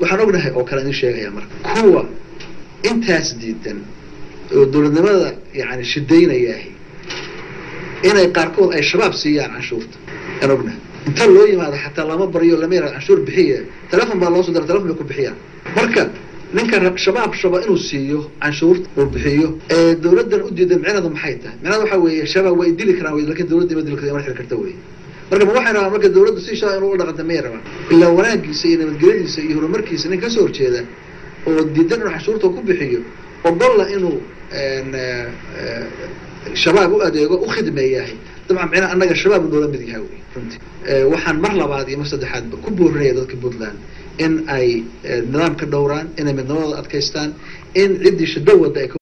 waxaan ognahay oo kale idin sheegaya marka kuwa intaas diidan oo dowladnimada yani shidaynayaahi inay qaarkood ay shabaab siiyaan canshuurta aan ognahay inta loo yimaado xataa lama baryo lama yara canshuur bixiya telefon baa loo soo dira telefon bay ku bixiyaan marka ninka shabaab shaba inuu siiyo canshuurta uu bixiyo ee dowladdan u diidan micnaheedu maxay tahay micnaheedu waxaa weeye shabaab way dili karaan wey lakin dowladda ima dili karta ima xiri karta wey marka ma waxay rabaan marka dowladdu si shaa inuu u dhaqanta may rabaan ilaa wanaagiisa iyo nabadgelyadiisa iyo horumarkiisa nin kasoo horjeeda oo diidan inuu canshuurta ku bixiyo ogolla inuu shabaab u adeego u khidmeeyahay dabcan micnaha annaga shabaab noola mid yahay wey runtii waxaan mar labaad iyo mar saddexaadba ku boorinaya dadka puntland in ay nidaamka dhowraan inay midnimadooda adkaystaan in ciddii shado wadda ay